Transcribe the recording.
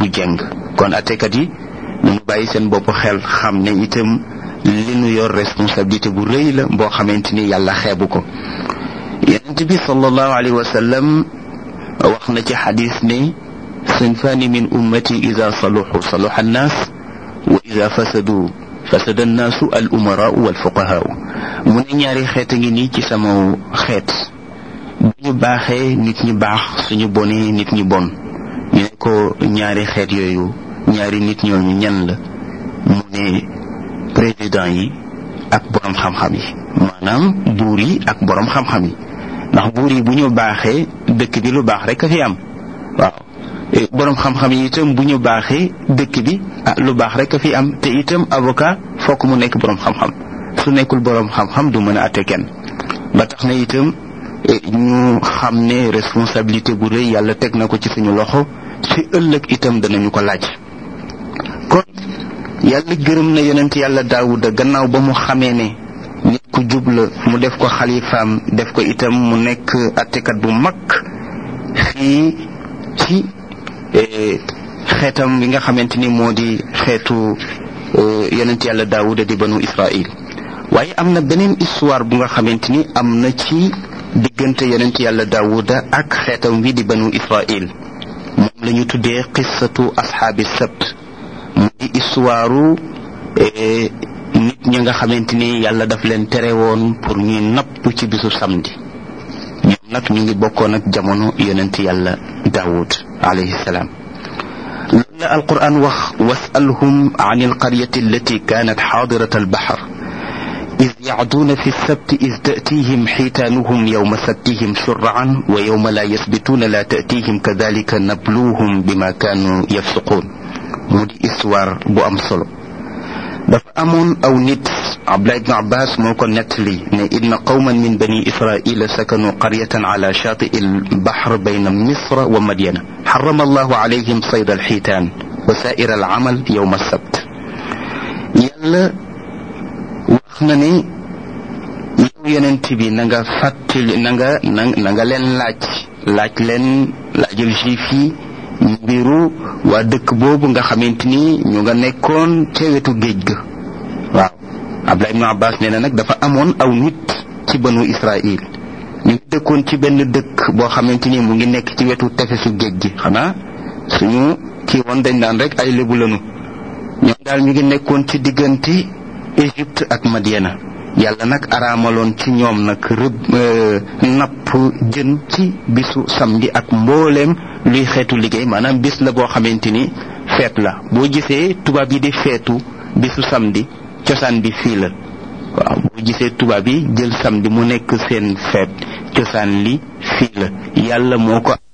du jeng kon attekat yi nañu bàyyi seen bopp xel xam ne itam li nu yor responsabilité bu rëy la boo xamante ni yàlla xeebu ko yonent bi sallallahu alayhi wa sallam wax na ci xadis ne sinfaani min ummati ida saluxu saluxa annaas wa ida fasadu fasada annaasu al umaraau wal fuqahaau mu ne ñaari xeet a ngi nii ci sama xeet bu ñu baaxee nit ñi baax suñu bonee nit ñi bon ñu ne ko ñaari xeet yooyu ñaari nit ñooñu ñan la mu ne président yi ak borom xam-xam yi maanaam buur yi ak borom xam-xam yi ndax buur yi bu ñu baaxee dëkk bi lu baax rek a fi am waaw borom xam-xam yi itam bu ñu baaxee dëkk bi ah lu baax rek a fi am te itam avocat fokk mu nekk borom xam-xam su nekkul borom xam-xam du mën a atte kenn ba tax na itam ñu xam ne responsabilité bu rëy yàlla teg na ko ci suñu loxo ci ëllëg itam danañu ko laaj kon yàlla gërëm na yonent yàlla daawuda gannaaw ba mu xamee ne nit ku jub la mu def ko xalifaam def ko itam mu nekk attekat bu mag fii ci xeetam bi nga xamante ni moo di xeetu yonent yàlla daawuda di banu israil waaye am na beneen histoire bu nga xamante ni am na ci diggante yonent yàlla daawuda ak xeetam bi di banu israil moom la ñu tuddee qissatu asxaabi sabt mu di histoire nit ñi nga xamante ni yàlla daf leen tere woon pour ñuy napp ci bisu samedi ñoom nag ñu ngi bokkoon ak jamono yonent yàlla daawud alayhi salaam loolu la alquran wax wasalhum an alqaryati allati kanat xaadirat albaxar إذ يعدون في السبت إذ تأتيهم حيتانهم يوم سبتهم شرعا ويوم لا يسبتون لا تأتيهم كذلك نبلوهم بما كانوا يفسقون مودي إسوار بو أم solo dafa amoon aw nit abdullah ibn abbas moo ko nettali ne inna qawman min bani israila sakanu qaryatan ala shati albahr bayna misra wa madyana حرم الله عليهم صيد الحيتان وسائر العمل يوم السبت يلا wax na ne yow yonent bi na nga fàttali na nga na nga leen laaj laaj leen laajal juif yi mbiru waa dëkk boobu nga xamante ni ñu nga nekkoon ca wetu géej ga waaw Abdullah ibn Abbas nee na nag dafa amoon aw nit ci banu Israil ñu ngi dëkkoon ci benn dëkk boo xamante ni mu ngi nekk ci wetu tefesu géej gi xanaa suñu kii woon dañ daan rek ay lébu lanu ñoom daal ñu ngi nekkoon ci diggante Égypte ak Madiana yàlla nag araamaloon ci ñoom nag rëbb napp jën ci bisu samedi ak mbooleem luy xeetu liggéey maanaam bis la boo xamante ni feet la boo gisee tubaab yi di feetu bisu samedi cosaan bi fii la waaw boo gisee tubaab yi jël samedi mu nekk seen feet cosaan li fii la yàlla moo ko